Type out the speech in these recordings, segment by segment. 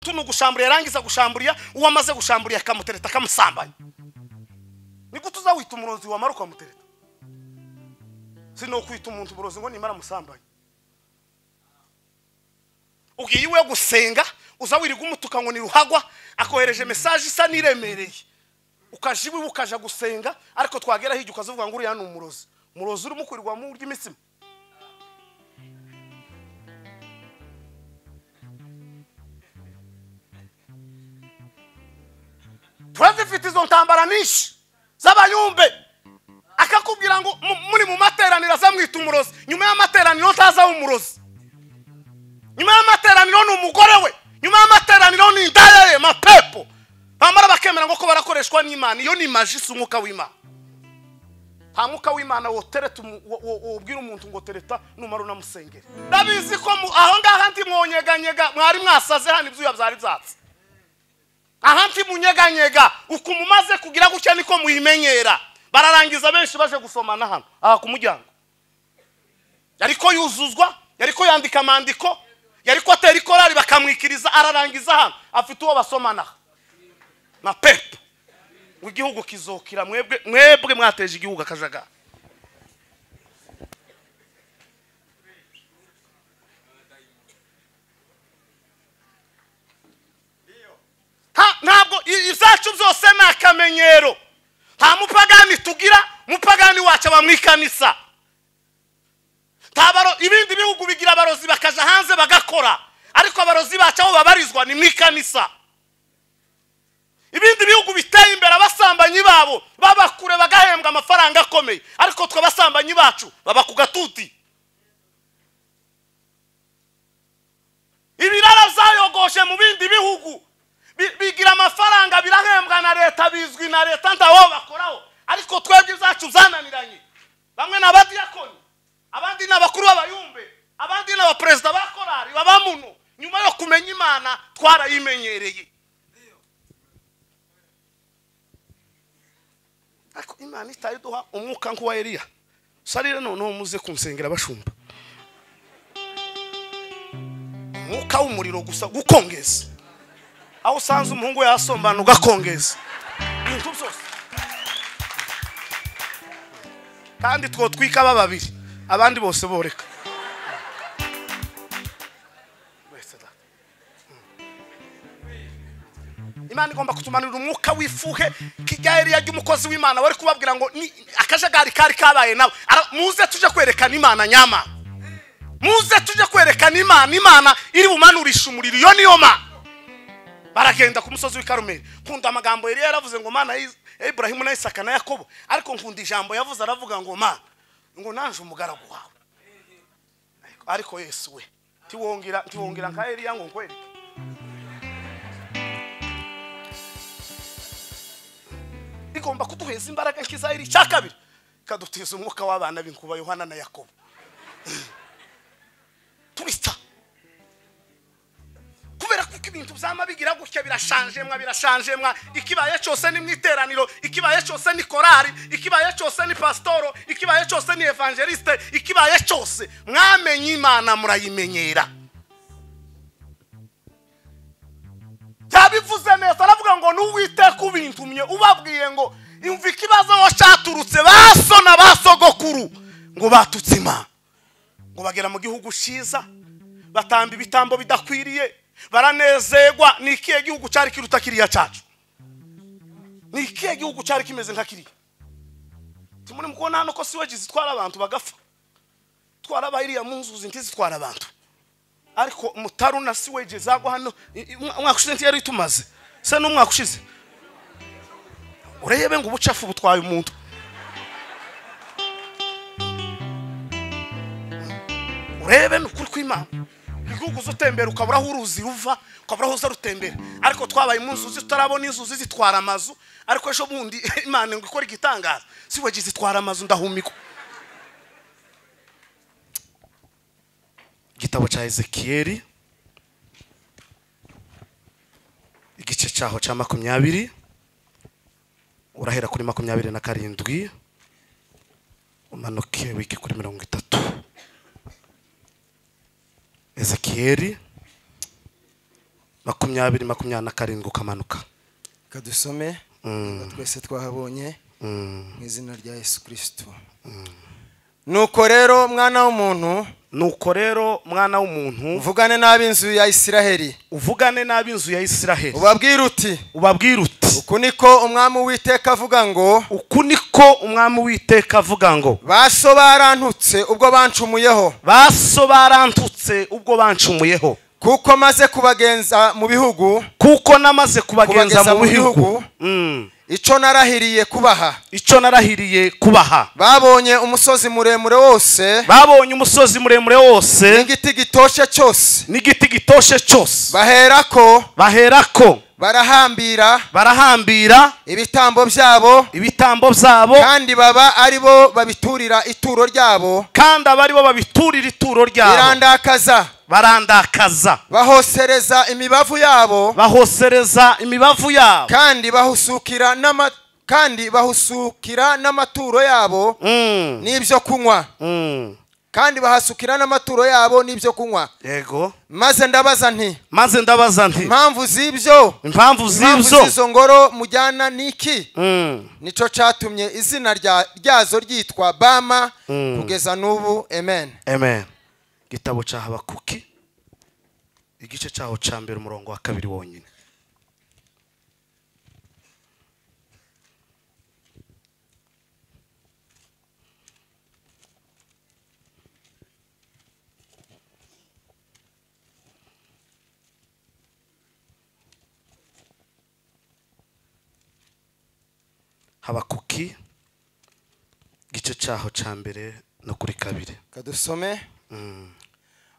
gatatu ni ugushamburira yarangiza gushamburira uwo amaze gushamburira akamutereta akamusambanya nigute uzawita umurozi wamara ukamutereta sinokwita umuntu uburozi ngo nimara amusambanye ubwiye iwe gusenga uza wirirwa umutuka ngo ni ruhagwa akohereje mesaje isa n'iremereye ukaja iwe ukaja gusenga ariko twagera hirya ukazavuga ngo uriya ni umurozi umurozi urimo kwirirwa mu ry'imitsima turazifite izo ntambara nyinshi z'abayumbe akakubwira ngo mu- muri mu materaniro azamwita umurozi nyuma y'amateraniro ntazaho umurozi nyuma y'amateraniro ni umugore we nyuma y'amateraniro ni indaya ye mapepo bamara bakemera ngo ko barakoreshwa n'imana iyo ni maji si umwuka w'imana nta mwuka w'imana wotereta umu- wo- wo- wobwira umuntu ngo tereta numara unamusengere ndabizi ko mu- aho ngaho ndi mwonyeganyega mwari mwasaze hano ibyuya byari byatse aha nti munyeganyega uku mumaze kugira gutya niko muyimenyera bararangiza benshi baje gusomana hano aha ku muryango yariko yuzuzwa yariko yandika amandiko yariko atera ikorari bakamwikiriza ararangiza hano afite uwo basomanaho na pepu ngo igihugu kizokira mwebwe mwebwe mwateje igihugu akajagari Ha- ntabwo i- ibyacu byose ni akamenyero nta mupagani tugira mupagani wacu aba mu ikanisa nta baro- ibindi bihugu bigira abarozi bakaja hanze bagakora ariko abarozi bacu aho babarizwa ni mu ikanisa ibindi bihugu biteye imbere abasambanyi babo baba kure bagahembwa amafaranga akomeye ariko twe abasambanyi bacu baba ku gatuti ibirara byayogoshe mu bindi bihugu Bi- bigira amafaranga birahembwa na leta bizwi na leta ndaho bakoraho ariko twebwe ibyacu byananiranye bamwe ni abadiyakoni abandi ni abakuru b'abayumbe abandi ni abaperezida ba korari babamuno nyuma yo kumenya imana twarayimenyereye ariko imana itaye iduha umwuka nk'uwa eliya sarire noneho muze kunsengera bashumba umwuka w'umuriro gusa gukongeza aho usanze umuhungu yasombana ugakongeza ibintu byose kandi two twika aba babiri abandi bose boreka Wese da. Mm. imana igomba kutumanurira umwuka w'ifuhe kijyaheriya ry'umukozi w'imana wari kubabwira ngo ni akajagari kari kabaye nawe Ara- muze tujye kwerekana imana nyamana muze tujye kwerekana imana imana iri bumanurisha umuriro iyo niyo mana baragenda ku musozi w'i karumeli nkunda amagambo yari yaravuze ngo mana ya iburahimu na isaka na yakobo ariko nkunda ijambo yavuze aravuga ngo mana ngo naje umugaragu wawe Ariko- ariko yesu we ntiwongera ntiwongera nka eliya ngo nkwereke igomba kuduheza imbaraga nk'iza iri icya kabiri ikadutiza umwuka w'abana b'inkuba yohana na yakobo turista kubera kuko ibintu byama bigira gutya birashanjemwa birashanjemwa ikibaye cyose ni mu iteraniro ikibaye cyose ni korari ikibaye cyose ni pasitoro ikibaye cyose ni evangeliste ikibaye cyose mwamenye imana murayimenyera yabivuze neza aravuga ngo n'uwiteka ubintumye ubabwiye ngo imva ikibazo aho cyaturutse baso na basogokuru ngo batutse imana ngo bagera mu gihugu cyiza batamba ibitambo bidakwiriye baranezerwa ni ikihe gihugu cyari kiruta kiriya cyacu ni ikihe gihugu cyari kimeze nka kiriya tumuri mukubona hano ko siwegi zitwara abantu bagapfa twarabaye iriya mu nzuzi ntizitwara abantu ariko mutaru na siwegi zagwa hano i- i- umwa- umwaka ushize ntiyari tumaze se n'umwaka ushize urebe ngo ubucafu butwaye umuntu urebe ni ukuri kw'imana igihugu uzutembera ukabura aho uruzi ruva ukabura aho uza rutembera ariko twabaye mu nzuzi tutarabona inzuzi zitwara amazu ariko ejo bundi imana ngo ikore igitangaza si wagi zitwara amazu ndahumikwa igitabo cya ezekiyeli igice cyaho cya makumyabiri urahera kuri makumyabiri na karindwi umanuke wige kuri mirongo itatu ezekiyeli makumyabiri makumyabiri na karindwi ukamanuka reka dusome Mm. twese twahabonye Mm. mu izina rya yesu kirisito nuko rero mwana w'umuntu nuko rero mwana w'umuntu uvugane n'ab'inzu ya isiraheli uvugane n'ab'inzu ya isiraheli ubabwire uti ubabwire uti uku niko umwami uwiteka avuga ngo uku niko umwami witeka avuga ngo baso barantutse ubwo bancumuyeho baso barantutse ubwo bancumuyeho kuko maze kubagenza mu bihugu kuko namaze kubagenza Kubageza mu mu bihugu bihugu. Mm. icyo narahiriye kubaha icyo narahiriye kubaha babonye umusozi muremure wose babonye umusozi muremure wose n'igiti gitoshe cyose n'igiti gitoshe cyose baherako baherako barahambira barahambira ibitambo byabo ibitambo byabo kandi baba ari bo babiturira ituro ryabo kandi aba ari bo babiturira ituro ryabo birandakaza barandakaza bahosereza imibavu yabo bahosereza imibavu yabo kandi bahusukira n'ama kandi bahusukira n'amaturo yabo Mm, n'ibyo kunywa mm. kandi bahasukira n'amaturo yabo n'ibyo kunywa yego maze ndabaza nti maze ndabaza nti impamvu z'ibyo impamvu impamvu z'ibyo z'izo ngoro mujyana niki Mm, nicyo cyatumye izina rya- ryazo ryitwa bama kugeza n'ubu amen amen igitabo cya habakuki igice cyaho cya mbere umurongo wa kabiri wonyine habakuki igice cyaho cya mbere no kuri kabiri kadusome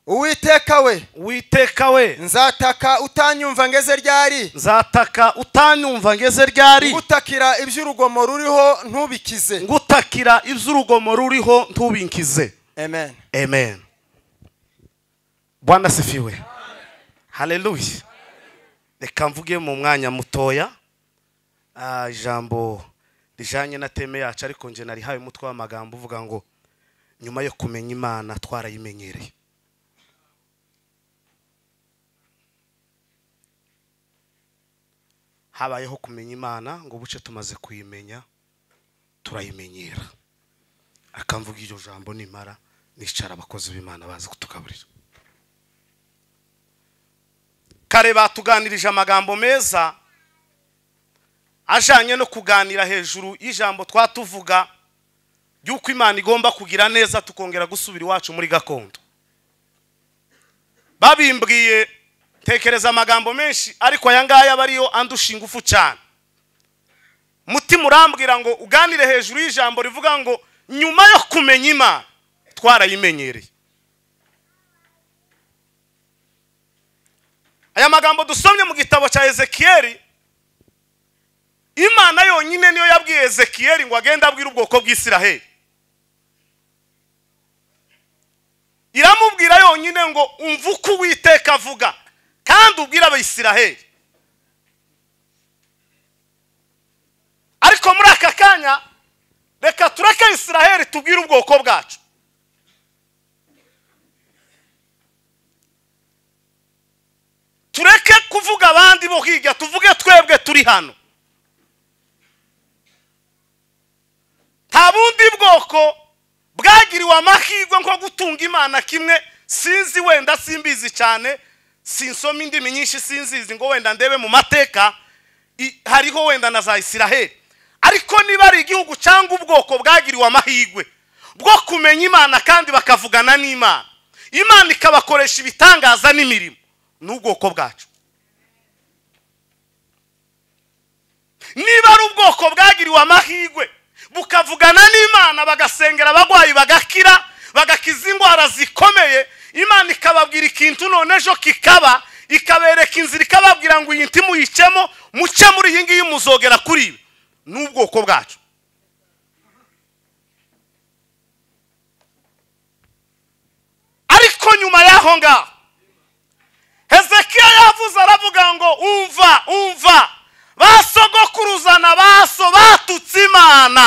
uwiteka we witeka we nzataka utanyumva ngeze ryari nzataka utanyumva ngeze ryari gutakira iby'urugomo ruriho ntubikize ngutakira iby'urugomo ruriho ntubinkize amen amen bwana sifiwe haleluya reka mvuge mu mwanya mutoya ah, ijambo rijanye na teme yacu ariko nje narihawe umutwe w'amagambo uvuga ngo nyuma yo kumenya imana twarayimenyereye habayeho kumenya imana ngo buce tumaze kuyimenya turayimenyera akamvuga iryo jambo nimara nicara abakozi b'imana bazi kutugaburira kare batuganirije amagambo meza ajanye no kuganira hejuru y'ijambo twatuvuga ry'uko imana igomba kugira neza tukongera gusubira iwacu muri gakondo babimbwiye tekereza amagambo menshi ariko aya ngaya aba ariyo andusha ingufu cyane mutima urambwira ngo uganire hejuru y'ijambo rivuga ngo nyuma yo kumenya imana twarayimenyereye aya magambo dusomye mu gitabo cya ezekiyeli imana yonyine niyo yabwiye ezekiyeli ngo agende abwire ubwoko bw'isiraheli iramubwira yonyine ngo umva uko uwiteka avuga kandi ubwire abayisiraheli ariko muri aka kanya reka tureke isiraheli tubwire ubwoko bwacu tureke kuvuga abandi bo hirya tuvuge twebwe turi hano nta bundi bwoko bwagiriwe amahirwe nko gutunga imana kimwe sinzi wenda simbizi cyane sinsoma indimi nyinshi sinzizi ngo wenda ndebe mu mateka i- hariho wenda na za isiraheli ariko niba ari igihugu cyangwa ubwoko bwagiriwe amahirwe bwo kumenya imana kandi bakavugana n'imana imana ikabakoresha ibitangaza n'imirimo n'ubwoko bwacu niba ari ubwoko bwagiriwe amahirwe bukavugana n'imana bagasengera abagwayi bagakira bagakiza indwara zikomeye imana ikababwira ikintu none ejo kikaba ikabereka inzira ikababwira ngo iyi nti muyicemo muce muri iyi ngiyi muzogera kuri ibi n'ubwoko bwacu ariko nyuma y'aho ngaho hezekiya yavuze aravuga ngo umva umva ba sogokuruzana baso batutse imana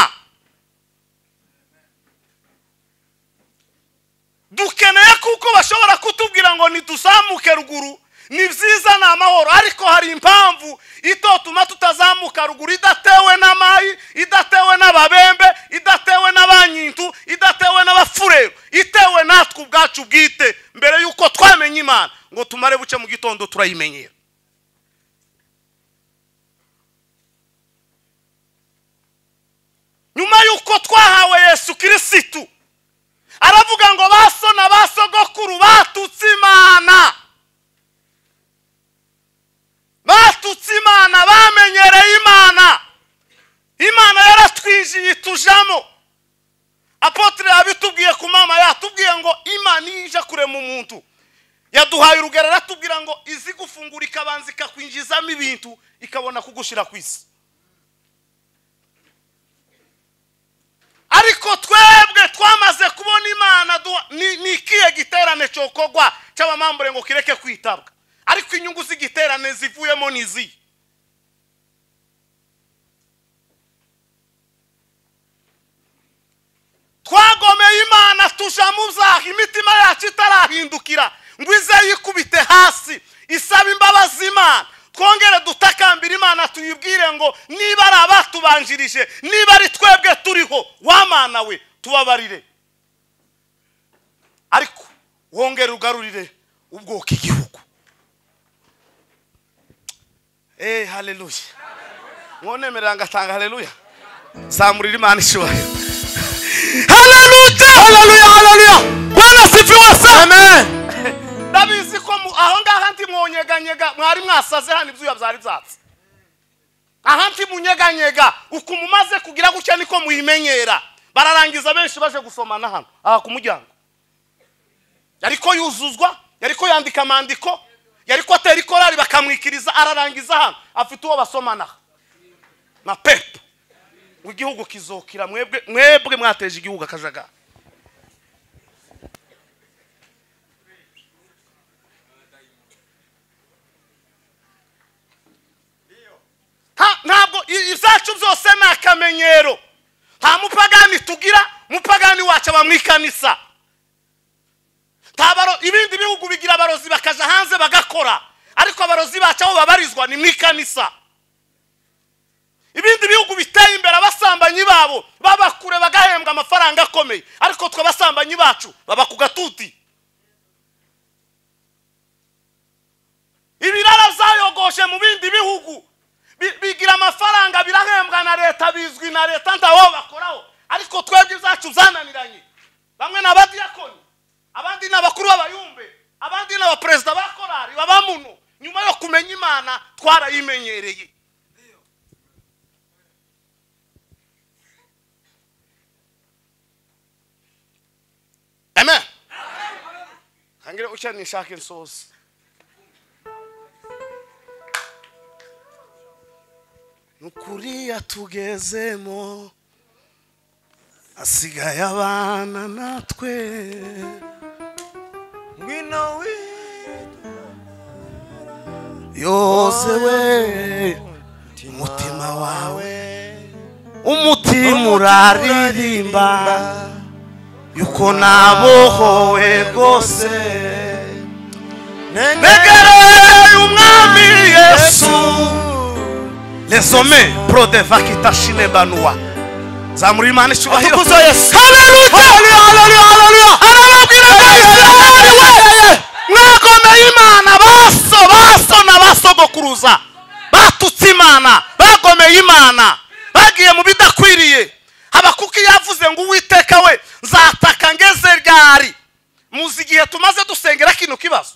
dukeneye kuko bashobora kutubwira ngo ntiduzamuke ruguru ni byiza ni amahoro ariko hari impamvu itotuma tutazamuka ruguru idatewe n'amayi idatewe n'ababembe idatewe n'abanyintu idatewe n'abafurero itewe natwe ubwacu bwite mbere y'uko twamenya imana ngo tumare buke mu gitondo turayimenyera nyuma y'uko twahawe yesu kirisitu aravuga ngo baso na basogokuru batutse imana batutse imana bamenyereye imana imana yaratwinjiye tujamo apotire yabitubwiye ku mama yatubwiye ngo imana iyo ije kurema umuntu yaduhaye urugero aratubwira ngo izi gufungura ikabanza ikakwinjizamo ibintu ikabona kugushyira ku isi ariko twebwe twamaze kubona imana ni ikihe giterane cyokorwa cy'abamambure ngo kireke kwitabwa ariko inyungu z'igiterane zivuyemo ni izihe twagomeye imana tuja mu byaha imitima yacu itarahindukira ngo ize yikubite hasi isaba imbabazi imana twongere dutakambira imana tuyibwire ngo niba ari abatubanjirije niba ari twebwe turiho wamana we tubabarire ariko wongere ugarurire ubwoko igihugu eee hareruya mwonemerera ngatanga hareruya zamurira imana ishoboye hareruya hareruya hareruya bwana sifi wose amen ndabizi ko aho ngaho ndi mwonyeganyega mwari mwasaze hano ibyuya byari byatsi aha ndi munyeganyega uku mumaze kugira gutya niko muyimenyera bararangiza benshi baje gusomana hano aha ku muryango yariko yuzuzwa yariko yandika amandiko yariko atera ikorari bakamwikiriza ararangiza hano afite uwo basomanaho na pepu ngo igihugu kizokira mwebwe mwebwe mwateje igihugu akajagari ntabwo ibyacu byose ni akamenyero nta mupagani tugira mupagani wacu aba mu ikanisa ibindi bihugu bigira abarozi bakaja hanze bagakora ariko abarozi bacu aho babarizwa ni mu ikanisa ibindi bihugu biteye imbere abasambanyi babo baba kure bagahembwa amafaranga akomeye ariko twe abasambanyi bacu baba ku gatuti ibirara byayogoshe mu bindi bihugu bigira amafaranga birahembwa na leta bizwi na leta ntawo bakoraho ariko twebwe ibyacu byananiranye bamwe ni abadiyakoni abandi ni abakuru b'abayumbe abandi ni abaperezida ba korari baba muno nyuma yo kumenya imana twarayimenyereye amen hangire ucya nishaka insozi nukuriya tugezemo asigaye abana natwe ngwino wi yose we umutima wawe umutima uraririmba yuko nabohowe rwose ntegereye umwami yesu lesome prodeva kitashine banuwa zamura imana icyubahiro Atukuzwe Yesu. haleluya haleluya haleluya arababwira ngo isirayeli we mwagomeye imana baso baso na basogokuruza batutse imana bagomeye imana bagiye mu bidakwiriye habakuki yavuze ngo uwiteka we nzataka ngeze ryari muzi igihe tumaze dusengera kino kibazo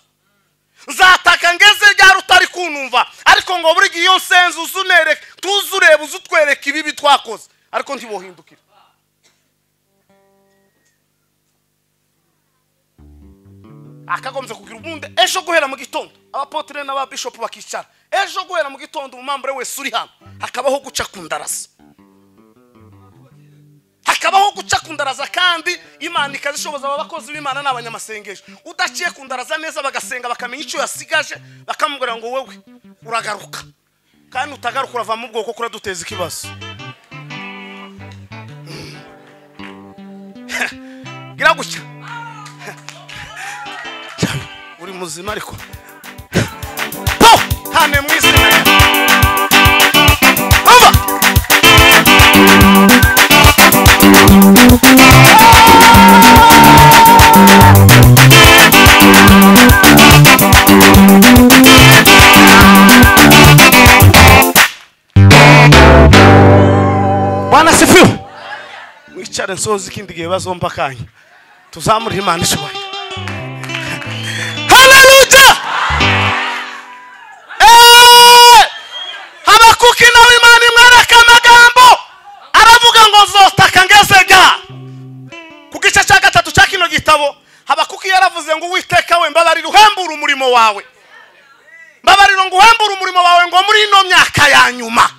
nzataka ngeze ryari utari kunumva ariko ngo buri gihe iyo nsenze uze unereke tuze ureba uze utwereke ibibi twakoze ariko ntibuhindukire akagombye kugira ubundi ejo guhera mu gitondo abapotire n'ababishopu bakicara ejo guhera mu gitondo umumambure wese uri hano hakabaho guca ku ndarasi hakabaho guca ku ndaraza kandi imana ikazishoboza aba bakozi b'imana ni abanyamasengesho udaciye ku ndaraza neza bagasenga bakamenya icyo yasigaje bakamubwira ngo wowe uragaruka kandi utagaruka urava mu bwoko kuko duteza ikibazo gira gutya uri muzima ariko cyane mu izina rye umva bwana sifiwe mwicare nsoza ikindi gihe bazomba akanya tuzamure imana ishoboye haleluya Eh! habakuki nawe imana imwereka amagambo aravuga ngo nzotaka ngezega ku gice cya gatatu cya kino gitabo habakuki yaravuze ngo uwiteka we mbabarira uhembure umurimo wawe mbabarira ngo uhembure umurimo wawe ngo muri ino myaka ya nyuma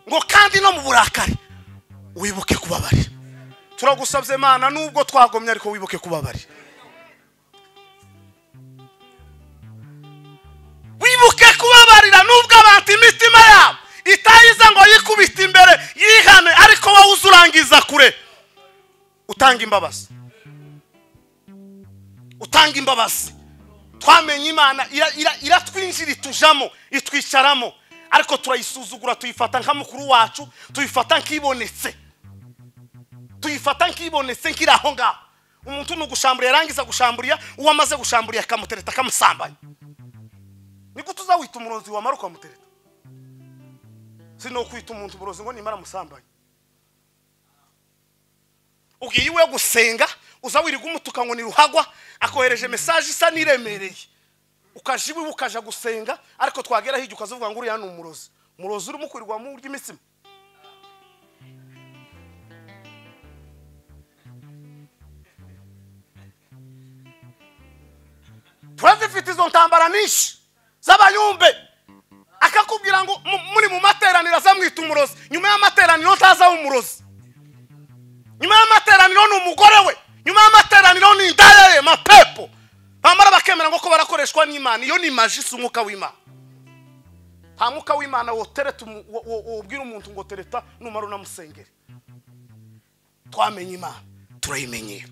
ngo kandi no mu burakari wibuke kubabarira turagusabye imana nubwo twagomye ariko wibuke kubabarira wibuke kubabarira nubwo abantu imitima yabo itayiza ngo yikubite imbere yihane ariko wowe uzurangiza kure utanga imbabazi utanga imbabazi twamenye imana ira- ira- iratwinjira itujamo itwicaramo ariko turayisuzugura tuyifata nka mukuru wacu tuyifata nk'ibonetse tuyifata nk'ibonetse nk'iri aho ngaho umuntu ni ugushamburira yarangiza gushamburira uwo amaze gushamburira akamutereta akamusambanya nigute uzawita umurozi wamara ukamutereta si ni ukwita umuntu uburozi ngo nimara amusambanye ubwiye iwe gusenga uza wirirwa umutuka ngo ni ruhagwa akohereje mesaje isa n'iremereye ukaja iwe ukaja gusenga ariko twagera hirya ukazavuga ngo uriya ni umurozi umurozi urimo kwirirwa mu urya imitsima turazifite izo ntambara nyinshi z'abayumbe akakubwira ngo mu- muri mu materaniro azamwita umurozi nyuma y'amateraniro ntazaho umurozi nyuma y'amateraniro ni umugore we nyuma y'amateraniro ni indaya ye mapepo bamara bakemera ngo ko barakoreshwa n'imana iyo ni maji si umwuka w'imana nta mwuka w'imana wotereta umu- wo- wo- wobwira umuntu ngo tereta numara unamusengere twamenye imana turayimenyera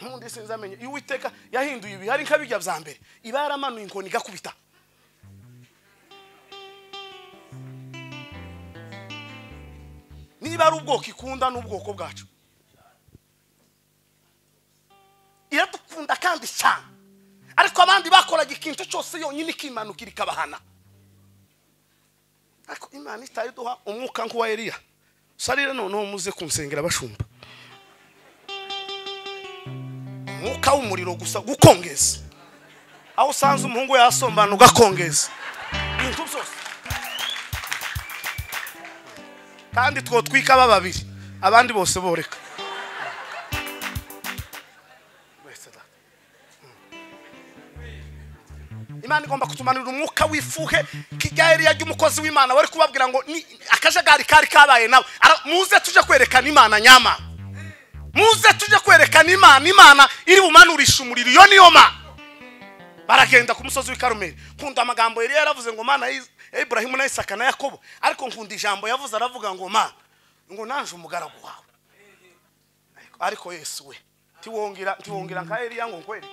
nkundi sinzamenye iyo uwiteka yahinduye ibihari nk'abijya bya mbere iba yaramanuye inkoni igakubita niba ari ubwoko ikunda ni ubwoko bwacu iradukunda kandi cyane ariko abandi bakoraga ikintu cyose yonyine ikimanukira ikabahana ariko imana itaye iduha umwuka nk'uwa eliya sarire noneho muze kunsengera bashumba umwuka w'umuriro gusa gukongeza aho usanze umuhungu yasombana ugakongeza ibintu byose kandi twotwika aba babiri abandi bose boreka imana igomba kutumanurira umwuka w'ifuhe kijya eriya ry'umukozi w'imana wari kubabwira ngo ni akajagari kari kabaye nabo Ara- muze tuje kwerekana imana nyamana muze tujye kwerekana imana imana iri bumanurisha umuriro iyo niyo mana baragenda ku musozi w'i karumeli nkunda amagambo yari yaravuze ngo mana ya iburahimu na isaka na yakobo ariko nkunda ijambo yavuze aravuga ngo mana ngo naje umugaragu wawe Ariko- ariko yesu we ntiwongera ntiwongera nka eliya ngo nkwereke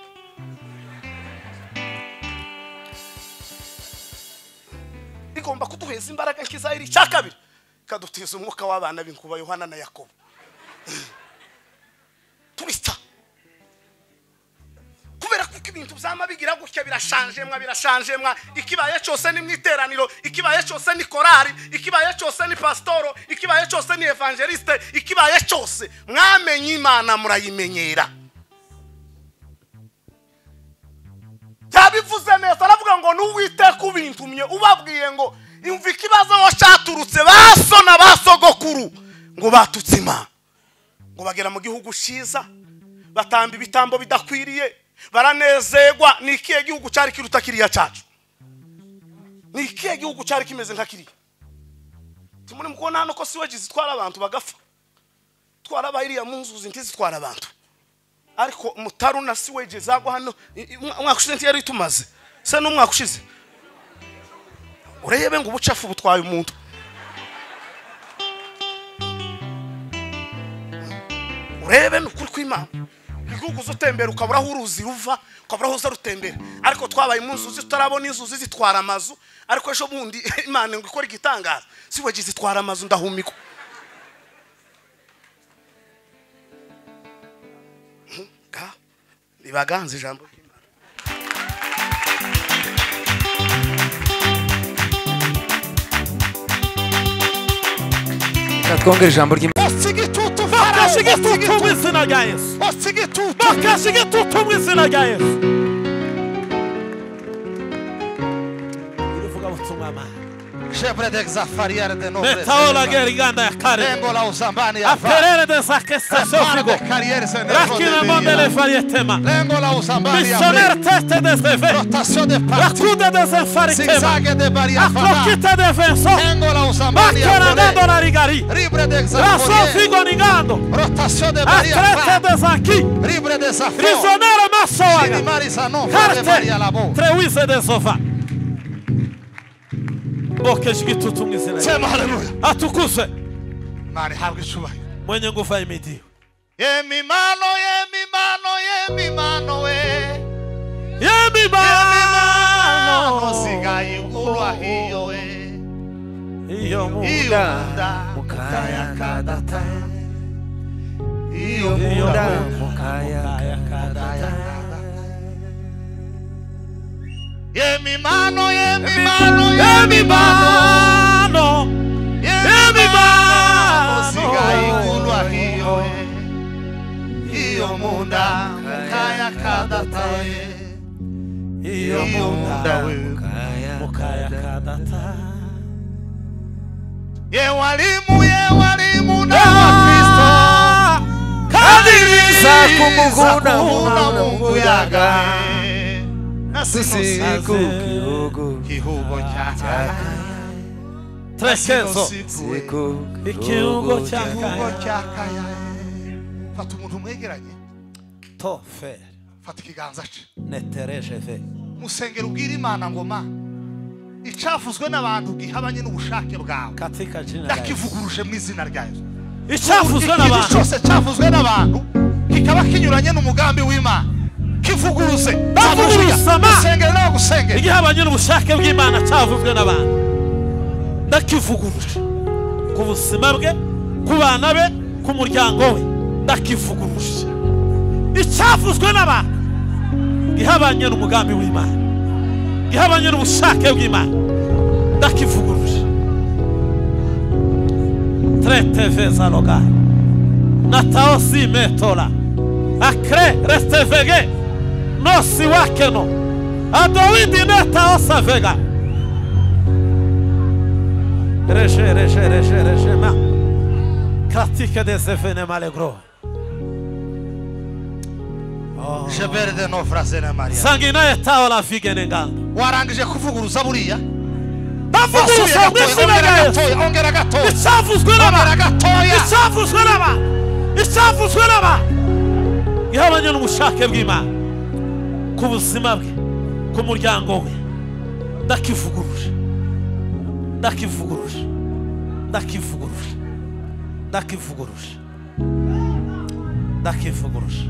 igomba kuduheza imbaraga nk'izahiri icya kabiri ikadutiza umwuka w'abana b'inkuba yohana na yakobo turita kubera kuko ibintu byama bigira gutya birashanjemwa birashanjemwa ikibaye cyose ni mu iteraniro ikibaye cyose ni korari ikibaye cyose ni pasitoro ikibaye cyose ni evangeliste ikibaye cyose mwamenye imana murayimenyera yabivuze neza aravuga ngo n'uwiteka ubintumye ubabwiye ngo imva ikibazo aho cyaturutse baso na basogokuru ngo batutse imana ngo bagera mu gihugu cyiza batamba ibitambo bidakwiriye baranezerwa ni ikihe gihugu cyari kiruta kiriya cyacu ni ikihe gihugu cyari kimeze nka kiriya tumuri mu kubona hano ko siwegi zitwara abantu bagapfa twara abahiriya mu nzuzi ntizitwara abantu ariko mutaru na siwegi zagwa hano i- i- umwa- umwaka ushize ntiyari tumaze se n'umwaka ushize urebe ngo ubucafu butwaye umuntu urebe ni ukuri kw'imana igihugu uza utembera ukabura aho uruzi ruva ukabura aho uza rutembera ariko twabaye umunsi tutarabona inzuzi zitwara amazu ariko ejo bundi imana ngo ikore igitangaza si wagize zitwara amazu ndahumika Ga, ribaganze ijambo ry'Imana. twongere ijambo ry'imana basige itutu bakashe basige igitutu itutu mu izina rya yesu basige itutu bakashe igitutu mu izina rya yesu ilivugabutumwa mani shebrede zafariere de nobre metaola geri nganda ya kare lengo la usambani ya fa aperere de sakesta Repare sofigo de carriere se ne rakina mondele farietema lengo la usambani ya misoner fa teste desde ve rotación de parte rakuda desde faritema zigzag de varia fa aklokita defenso lengo la usambani ya makera ngando fa na rigari libre de zafariere rasofigo ningando rotación de varia akrete fa desaki libre de zafariere risonero masowaga Mari Sanon, Fede Maria Karte Labo. treuize desofa bokeje igitutu mu izina rye Sema haleluya. atukuzwe Mari habwe icyubahiro. mwenye nguvu ahimidiwe Yemi mano, yemi mano, yemi mano we. Mano yemibano sigaye kulwa hiyo we. iyo muda Iyunda mukaya kadata. iyo Iyunda muda mukaya mukaya kadata. Yemi mano, yemi mano, yemi mano. yemibano Yemi yemibano osigayigulwa hiyo hiyo munda kaya kadataye iyo hiyo munda muda we mukaya kadata ye walimu ye walimu na wakristo kadiri za kumuvuna kuna mungu yaga na sisi sisi kukihugu kihugo chaka trekezo siku siku ikiungo kihugo cyakaya chaka ya fata umuntu mwegeranye tofe fata ikiganza ce neterejeve musengero ubwira imana ngoma icavuzwe n'abantu gihabanye n'ubushake bwawe katika jina la Yesu. ndakivuguruje mu izina rya yesu icyavuzwe ikintu n'abantu cyose cyavuzwe n'abantu kikaba kinyuranye n'umugambi w'imana kivuguruze Bavuguruza ma- musengere nawe gusengere igihe abanyura ubushake bw'imana cyavuzwe n'abantu ndakivuguruje ku buzima bwe ku bana be ku muryango we ndakivuguruje icyavuzwe n'abantu gihabanye n'umugambi w'imana gihabanye n'ubushake bw'imana ndakivuguruje treteve zaloga nataosi metola akre restevege nosi wakeno adowidi netaosa vega reje reje reje reje ma katika desefene malegro jebere de nofrase na mariya sangina yetaola vigene ngando warangije kuvuguruza buriya Wasubiye bavuguruza mu gatoya, izina ongera rya yesu gatoya ongera gatoya icyavuzwe ongera n'abantu gatoya icyavuzwe n'abantu icyavuzwe n'abantu ihabanye n'ubushake bw'imana ku buzima bwe ku muryango we ndakivuguruje ndakivuguruje ndakivuguruje ndakivuguruje ndakivuguruje ndakivuguruje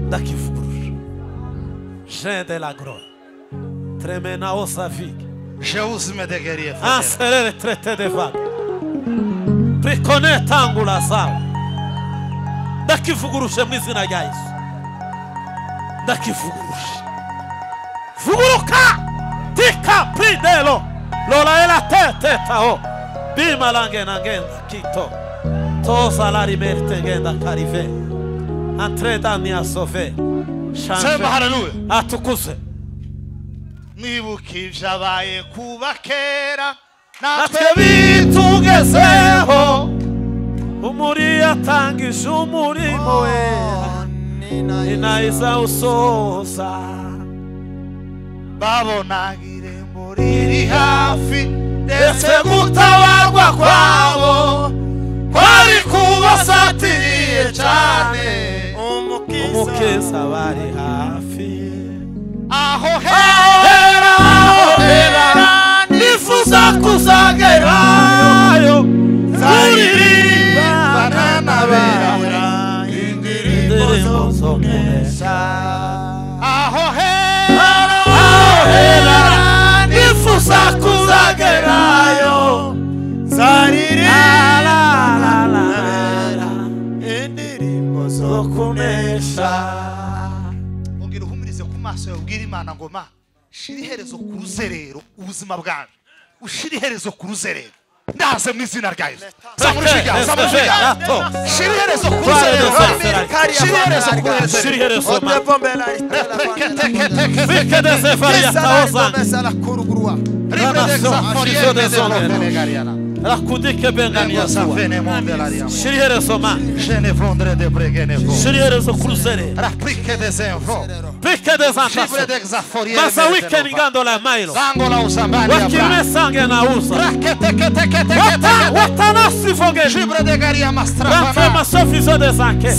ndakivuguruje jean de la groix tremena osavike jeuse medegeriye fadera anserere traité de vague prikone tangula zawe ndakivuguruje mu izina rya yesu ndakivuguruje vuguruka tika pridelo lolaela tetetaho bimalangena ngenda kito tozalarimerte ngenda karive antredaniasove sema shanje haleluya atukuzwe mwibuka ibyabaye kuba kera natwe natwe bitugezeho umuri yatangije umurimo we ni nayiza usoza babonaga irembo riri hafi ndetse ndetse gutabarwa kwabo kwari kubasatiriye kubasatiriye cyane cyane umukiza bari hafi aho hera aho hera nifuza kuzagerayo heza banana bera maso yawe ubwira imana ngo ma shira iherezo ku ruzerero ubuzima bwanjye ushira iherezo ku ruzerero ndaze mu izina rya yesu zamura ijwi ryawe zamura ijwi ryawe Rato. shira iherezo ku Twara ruzerero dosasera. shira iherezo ku Shira ruzerero iherezo ma. Rekete- Vike de sefaria taozani. Rakudike bengani yasuwa. Shiri herezo ma. Shiri herezo kruzere. Vike de zantaso. Masa wike ningando la mailo. Wakimne sange na usa. Wata, watana sifogeni. Rafema sofizo de zanke.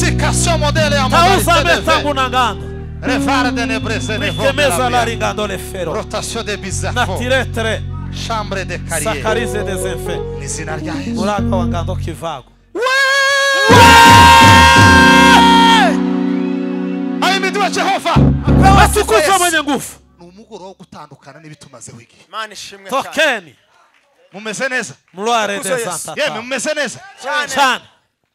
Tauza metangu na ngando. Vike meza la ringando le fero. rotation de Na bizarro tire tre. chambre de carrière Sakarize de zenfe. n'izina rya yesu Muraga wa ngando kivago. ayo imiti wa jehova Watukuza mwenye nguvu. ni umugoroba wo gutandukana n'ibitumazeho igihe imana ishimwe cyane Tokeni. mumeze neza Mlware Tukuze de Yesu. yemwe zantatao. mumeze neza cyane Chana.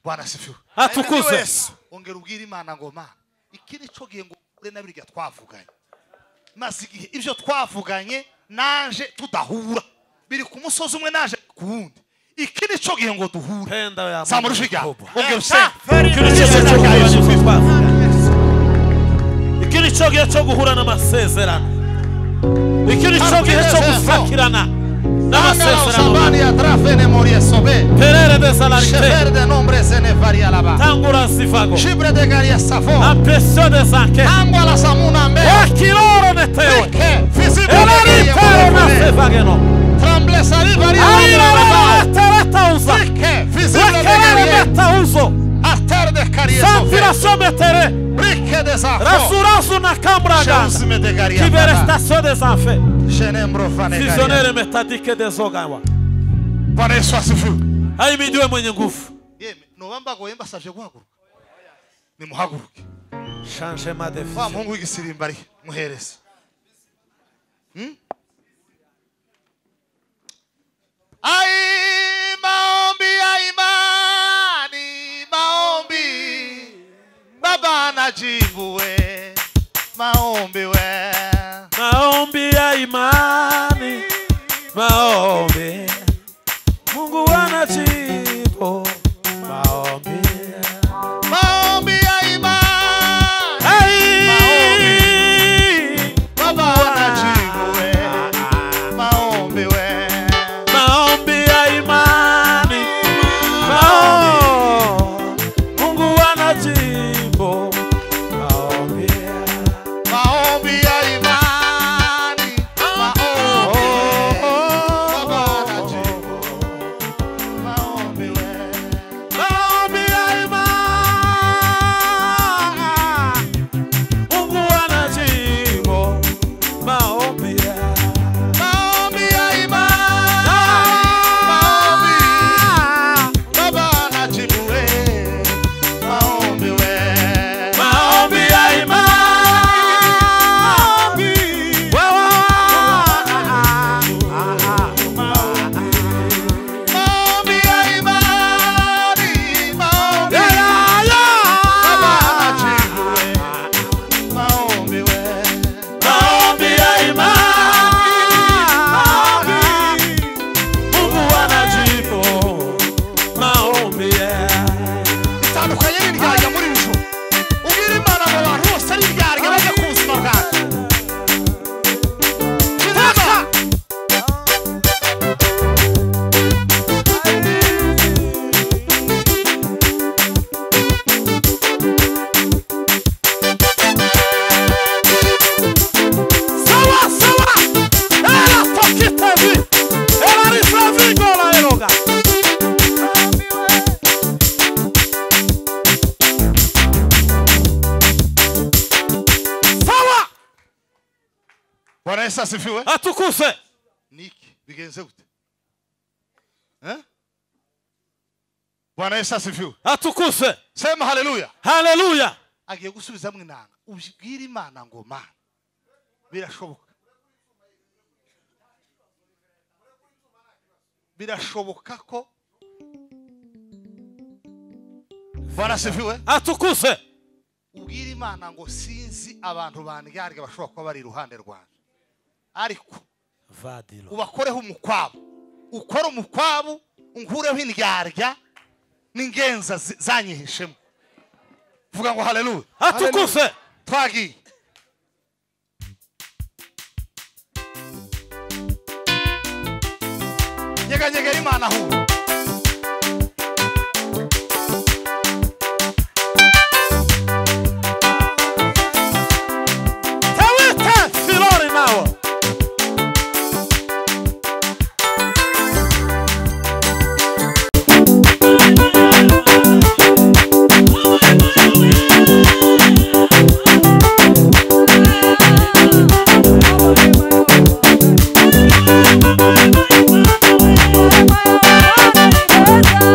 bwana sifiwe Amen, Atukuze. Yesu. ongera ubwire imana ngoma iki nico gihe ngo ure na birya twavuganye maze igihe ibyo twavuganye naje tudahura biri ku musozi umwe naje ku wundi iki nico gihe ngo duhure Penda ya zamura ijwi ryawe ongera usenge iki nicyo gihe cyo guhura n'amasezerano iki nicyo gihe cyo gusakirana n'amasezerano Shabani atrafene morie sobe. perere de salarite Chefer de nombre sene varia laba. tangura zivago Chibre de garia safo. ampresio de zanke Angwa la samuna mbe. wakiloro netewe Eke. Fisibu de garia elanitero mbe. nasevageno Tremble sali varia laba. airerereteretauza Eke. Fisibu de garia. wekereremetauzo Ater de carie sofe. sanfiraso metere Rike de safo. rasurasu nakambragana Chansme de garia laba. kiberestasio de zanfe Chenembro fane garia. Visionnaire metadike dezogawa. Bwana Yesu asifu. Ahimidiwe mwenye nguvu. Yeme, nobamba goyemba savye guhaguruka. Nimuhaguruke. Change ma wa devision. muhungu w'igisirimbari muhereze Hmm? Ai, maombi ya imani, maombi baba najibu we, maombi we. Maombi ya imani. Maombi. Mungu anajibu. Maombi. Maombi ya imani, Ai. baba najibu we, maombi we. Maombi ya imani. Maombi. Mungu anajibu. Maombi. Maombi ya imani, maombi we. Baba najibu, maombi we. Maombi ya imani. Mungu anajibu maombi ya Maombi ya imani, maombi. Baba anajibu we, maombi we. Maombi ya imani. Wewe. Maombi ya imani, maombi Ya, we. ya, ya. Baba anajibu we, maombi we. Maombi ya imani. Mungu anajibu maombi ya Itandukanye n'iryarya muri iri joro. Ubwire Imana ngo abantu bose ari iryarya bajye ku buzima bwawe. Kiza. Sawa sawa, era tokitavi, era risavi gola eroga. Sawa, Bwana Yesu asifiwe. atukuse. niki bigenze gute Eh? bwana yesu asifiwe Atukuse. sema haleluya Haleluya. agiye gusubizamo inanga ubwire imana ngo mana birashoboka birashoboka ko bwana asifiwe Atukuse. ubwire imana ngo sinzi abantu bandyarya bashobora kuba bari iruhande rwanjye ariko vadiro ubakoreho umukwabu ukore umukwabu unkureho indyarya n'ingenza zi- zanyihishemo vuga ngo haleluya hatukufe twagiye nyeganyegera imana ahura tewite filori nawe Oh,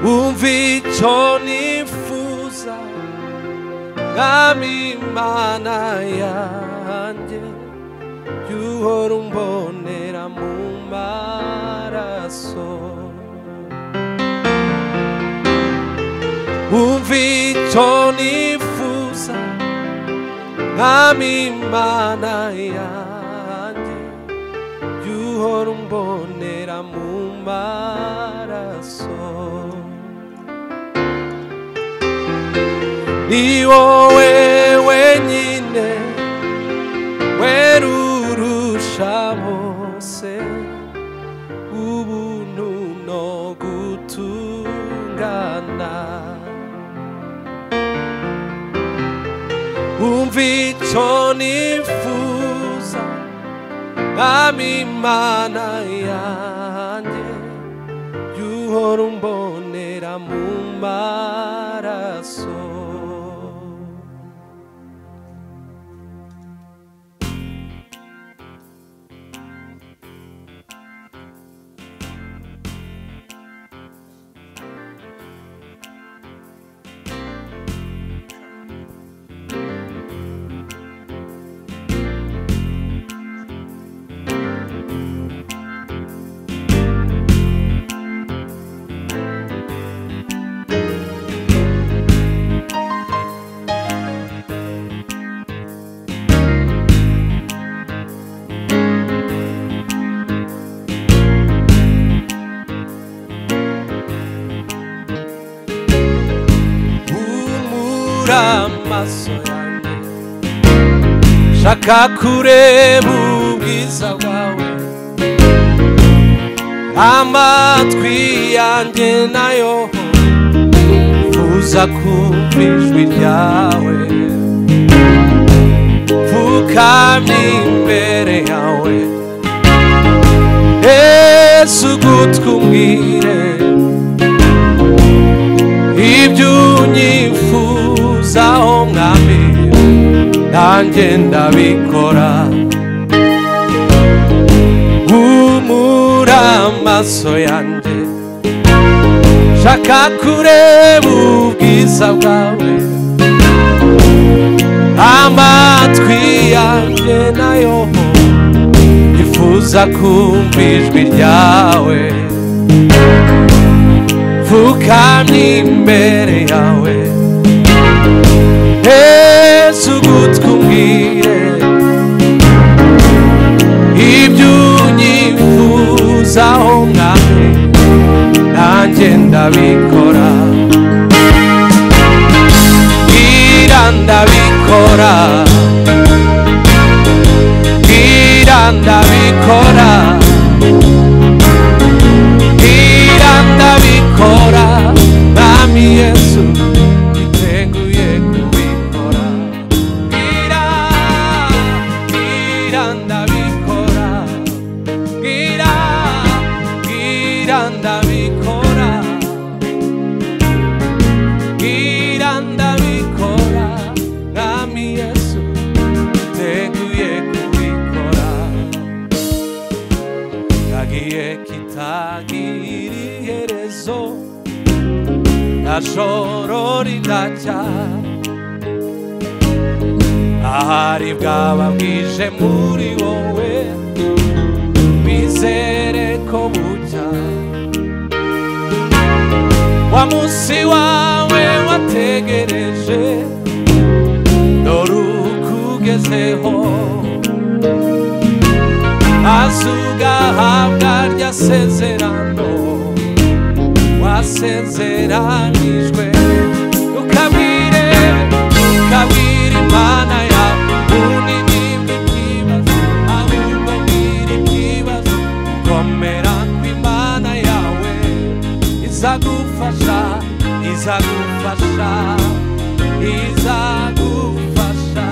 icyo nifuza mwami imana yanjye y'uhora umbonera mu maraso umva icyo nifuza mwami imana yanjye y'uhora umbonera mu maraso ni wowe wenyine werurusha bose ubuntu no gutungana umva icyo nifuza mwami imana yanjye y'uhora umbonera mu maraso humura amaso yanjye shaka kureba ubwiza bwawe amatwi yanjye nayo uza kumva ijwi ryawe pfukamye imbere yawe yesu gutwumwire ibyo unyifuzaho mwami nanjye ndabikora humura amaso yanjye shaka kureba ubwiza bwawe amatwi yanjye nayo yifuza kumva ijwi ryawe pfukamye imbere yawe yesu gutwumwire ibyo unyifuzaho mwami nanjye ndabikora bwira ndabikora bwira ndabikora bwira ndabikora mwami yesu iteguye kubikora bwira bwira ndabikora bwira bwira ndabikora bwira ndabikora mwami yesu iteguye kubikora kagiye kitagira iherezo nta joro ridacya ahari bwaba bwije muri wowe bizere ko bucya wa munsi wawe wategereje dore ukugezeho azugahabwa rya sezerano wasezeranijwe ukabwire ukabwire imana yawe ubu ni ikibazo ahubwo mbwira ikibazo komera ku imana yawe izagufasha izagufasha izagufasha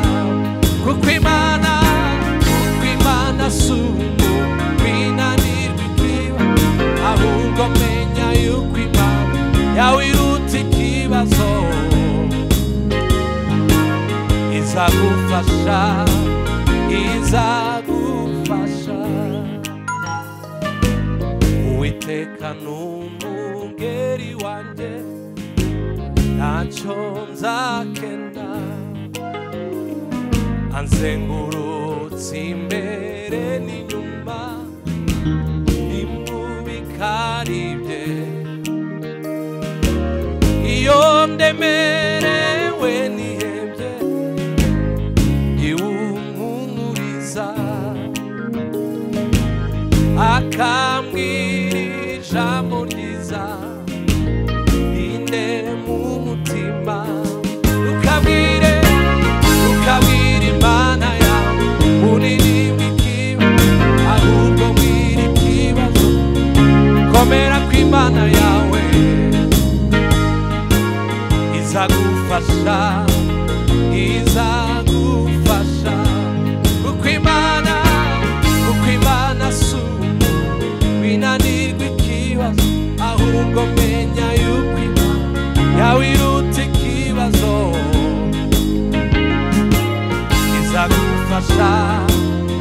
kuko imana kuko imana si umuntu winanirwa ikiba ahubwo menya yuko imana yawe iruta ikibazo izagufasha izagufasha uwiteka ni umugeri wanjye ntacyo nzakena anzengurutse imbere n'inyuma n'imubi karibye iyo ndemerewe nihebye iwunkunguriza akambwira ijambo ryiza inde mu mutima ukabwire ukabwire imana yawe uririmba ikibi ahubwo wiri ikibazo komera ku imana yawe izagufasha izagufasha uko imana uko imana asuma binanirwa ikibazo ahubwo menya yuko imana yawe iruta ikibazo izagufasha